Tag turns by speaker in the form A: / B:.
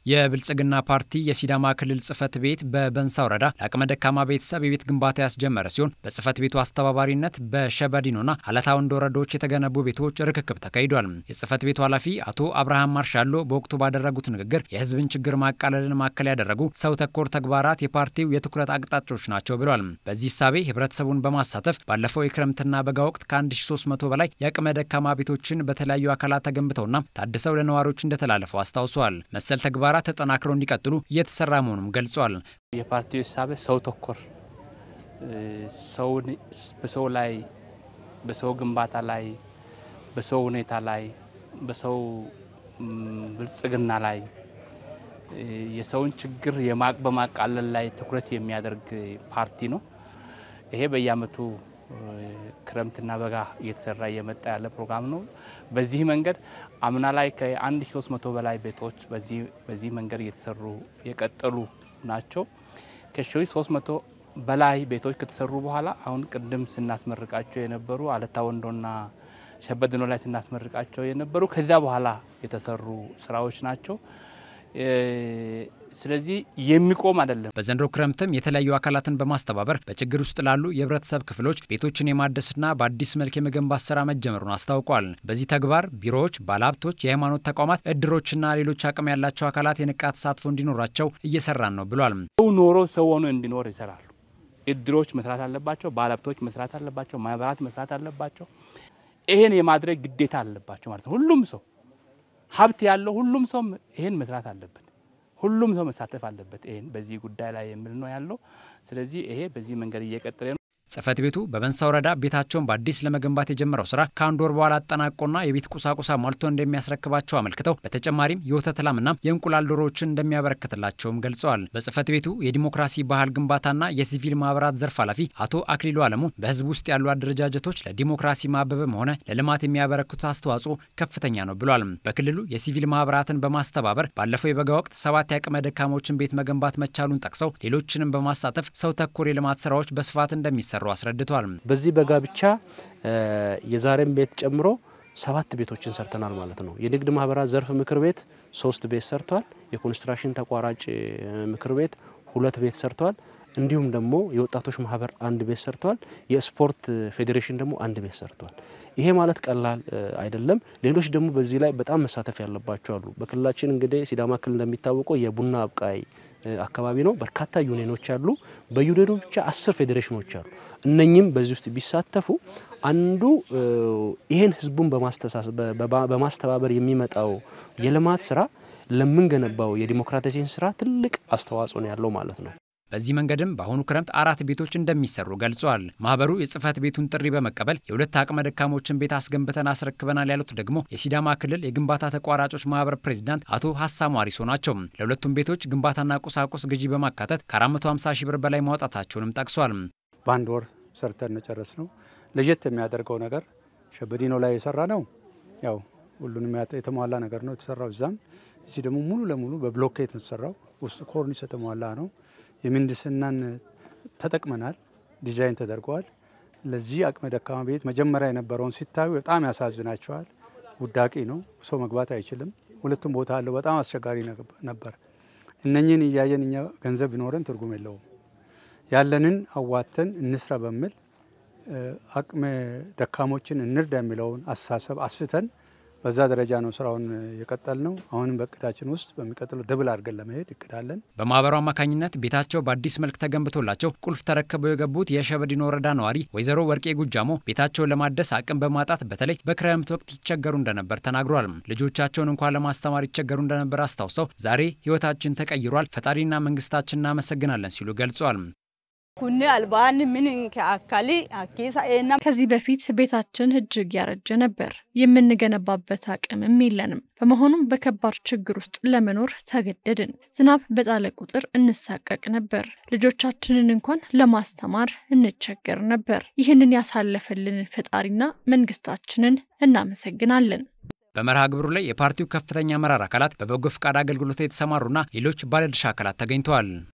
A: የብልጽግና ፓርቲ የሲዳማ ክልል ጽህፈት ቤት በበንሳ ወረዳ ለአቅመ ደካማ ቤተሰብ የቤት ግንባታ ያስጀመረ ሲሆን በጽህፈት ቤቱ አስተባባሪነት በሸበዲኖና አለታ ወንዶ ወረዳዎች የተገነቡ ቤቶች ርክክብ ተካሂዷል። የጽህፈት ቤቱ ኃላፊ አቶ አብርሃም ማርሻሎ በወቅቱ ባደረጉት ንግግር የህዝብን ችግር ማቃለልን ማዕከል ያደረጉ ሰው ተኮር ተግባራት የፓርቲው የትኩረት አቅጣጫዎች ናቸው ብሏል። በዚህ እሳቤ ህብረተሰቡን በማሳተፍ ባለፈው የክረምትና በጋ ወቅት ከ1300 በላይ የአቅመ ደካማ ቤቶችን በተለያዩ አካላት ተገንብተውና ታድሰው ለነዋሪዎች እንደተላለፈው አስታውሰዋል። መሰል ተግባራት ተጠናክረው እንዲቀጥሉ እየተሰራ መሆኑም ገልጿል።
B: የፓርቲው ሂሳቤ ሰው ተኮር ሰውን በሰው ላይ በሰው ግንባታ ላይ በሰው ሁኔታ ላይ በሰው ብልጽግና ላይ የሰውን ችግር የማቅ በማቃለል ላይ ትኩረት የሚያደርግ ፓርቲ ነው። ይሄ በየአመቱ ክረምትና በጋ እየተሰራ እየመጣ ያለ ፕሮግራም ነው። በዚህ መንገድ አምና ላይ ከ1300 በላይ ቤቶች በዚህ መንገድ እየተሰሩ የቀጠሉ ናቸው። ከ1300 በላይ ቤቶች ከተሰሩ በኋላ አሁን ቅድም ስናስመርቃቸው የነበሩ አለታ ወንዶና ሸበድኖ ላይ ስናስመርቃቸው የነበሩ ከዚያ በኋላ የተሰሩ ስራዎች ናቸው። ስለዚህ የሚቆም አይደለም።
A: በዘንድሮ ክረምትም የተለያዩ አካላትን በማስተባበር በችግር ውስጥ ላሉ የህብረተሰብ ክፍሎች ቤቶችን የማደስና በአዲስ መልክ የመገንባት ስራ መጀመሩን አስታውቋል። በዚህ ተግባር ቢሮዎች፣ ባለሀብቶች፣ የሃይማኖት ተቋማት፣ እድሮችና ሌሎች አቅም ያላቸው አካላት የንቃ ተሳትፎ እንዲኖራቸው እየሰራን ነው ብሏል።
B: ሰው ኖሮ ሰው ሆኖ እንዲኖር ይሰራሉ። እድሮች መስራት አለባቸው። ባለሀብቶች መስራት አለባቸው። ማህበራት መስራት አለባቸው። ይሄን የማድረግ ግዴታ አለባቸው ማለት ነው። ሁሉም ሰው ሀብት ያለው ሁሉም ሰው ይሄን መስራት አለበት። ሁሉም ሰው መሳተፍ አለበት። ይሄን በዚህ ጉዳይ ላይ የሚል ነው ያለው። ስለዚህ ይሄ በዚህ መንገድ እየቀጠለ ነው።
A: ጽህፈት ቤቱ በበንሳ ወረዳ ቤታቸውን በአዲስ ለመገንባት የጀመረው ስራ ከአንድ ወር በኋላ አጠናቆና የቤት ቁሳቁሳ ሟልቶ እንደሚያስረክባቸው አመልክተው በተጨማሪም የወተት ላምና የእንቁላል ዶሮዎችን እንደሚያበረክትላቸውም ገልጸዋል። በጽህፈት ቤቱ የዲሞክራሲ ባህል ግንባታና የሲቪል ማህበራት ዘርፍ ኃላፊ አቶ አክሊሉ አለሙ በህዝብ ውስጥ ያሉ አደረጃጀቶች ለዲሞክራሲ ማበብም ሆነ ለልማት የሚያበረክቱት አስተዋጽኦ ከፍተኛ ነው ብሏል። በክልሉ የሲቪል ማህበራትን በማስተባበር ባለፈው የበጋ ወቅት ሰባት የአቅመ ደካሞችን ቤት መገንባት መቻሉን ጠቅሰው ሌሎችንም በማሳተፍ ሰው ተኮር የልማት ስራዎች በስፋት እንደሚሰሩ አስረድቷል።
C: በዚህ በጋ ብቻ የዛሬም ቤት ጨምሮ ሰባት ቤቶችን ሰርተናል ማለት ነው። የንግድ ማህበራት ዘርፍ ምክር ቤት ሶስት ቤት ሰርቷል። የኮንስትራክሽን ተቋራጭ ምክር ቤት ሁለት ቤት ሰርቷል። እንዲሁም ደግሞ የወጣቶች ማህበር አንድ ቤት ሰርቷል። የስፖርት ፌዴሬሽን ደግሞ አንድ ቤት ሰርቷል። ይሄ ማለት ቀላል አይደለም። ሌሎች ደግሞ በዚህ ላይ በጣም መሳተፍ ያለባቸው አሉ። በክልላችን እንግዲህ ሲዳማ ክልል እንደሚታወቀው የቡና አብቃይ አካባቢ ነው። በርካታ ዩኒየኖች አሉ። በዩኒየኖች ብቻ አስር ፌዴሬሽኖች አሉ። እነኚህም በዚህ ውስጥ ቢሳተፉ አንዱ ይሄን ህዝቡን በማስተባበር የሚመጣው የልማት ስራ ለምንገነባው የዲሞክራሲን ስራ ትልቅ አስተዋጽኦ ነው ያለው ማለት ነው።
A: በዚህ መንገድም በአሁኑ ክረምት አራት ቤቶች እንደሚሰሩ ገልጿል። ማህበሩ የጽህፈት ቤቱን ጥሪ በመቀበል የሁለት አቅመ ደካሞችን ቤት አስገንብተን አስረክበናል ያሉት ደግሞ የሲዳማ ክልል የግንባታ ተቋራጮች ማህበር ፕሬዚዳንት አቶ ሀሳሙ አሪሶ ናቸው። ለሁለቱም ቤቶች ግንባታና ቁሳቁስ ግዢ በማካተት ከ450 ሺህ ብር በላይ ማውጣታቸውንም ጠቅሷል።
D: በአንድ ወር ሰርተን ጨረስ ነው። ለየት የሚያደርገው ነገር ሸበዲኖ ላይ የሰራ ነው። ያው ሁሉንም የተሟላ ነገር ነው የተሰራው እዛም። እዚህ ደግሞ ሙሉ ለሙሉ በብሎኬት ነው የተሰራው። ውስጡ ኮርኒስ የተሟላ ነው። የምህንድስናን ተጠቅመናል። ዲዛይን ተደርገዋል። ለዚህ አቅመ ደካማ ቤት መጀመሪያ የነበረውን ሲታዩ በጣም ያሳዝናቸዋል። ውዳቂ ነው፣ ሰው መግባት አይችልም። ሁለቱም ቦታ አለው። በጣም አስቸጋሪ ነበር። እነኝህን እያየን እኛ ገንዘብ ቢኖረን ትርጉም የለውም። ያለንን አዋተን እንስራ በሚል አቅመ ደካሞችን እንርዳ የሚለውን አስተሳሰብ አስፍተን በዛ ደረጃ ነው ስራውን የቀጠል ነው። አሁንም በእቅዳችን ውስጥ በሚቀጥለው ደብል አድርገን ለመሄድ እቅዳለን።
A: በማህበሩ አማካኝነት ቤታቸው በአዲስ መልክ ተገንብቶላቸው ቁልፍ ተረክበው የገቡት የሸበዲኖ ወረዳ ነዋሪ ወይዘሮ ወርቄ ጉጃሞ ቤታቸውን ለማደስ አቅም በማጣት በተለይ በክረምት ወቅት ይቸገሩ እንደነበር ተናግሯል። ልጆቻቸውን እንኳን ለማስተማር ይቸገሩ እንደነበር አስታውሰው ዛሬ ህይወታችን ተቀይሯል፣ ፈጣሪና መንግስታችን እናመሰግናለን ሲሉ ገልጿል።
E: ከዚህ በፊት ቤታችን እጅግ ያረጀ ነበር። የምንገነባበት አቅምም የለንም። በመሆኑም በከባድ ችግር ውስጥ ለመኖር ተገደድን። ዝናብ በጣለ ቁጥር እንሳቀቅ ነበር። ልጆቻችንን እንኳን ለማስተማር እንቸገር ነበር። ይህንን ያሳለፈልንን ፈጣሪና መንግስታችንን እናመሰግናለን።
A: በመርሃ ግብሩ ላይ የፓርቲው ከፍተኛ አመራር አካላት፣ በበጎ ፈቃድ አገልግሎት የተሰማሩና ሌሎች ባለድርሻ አካላት ተገኝተዋል።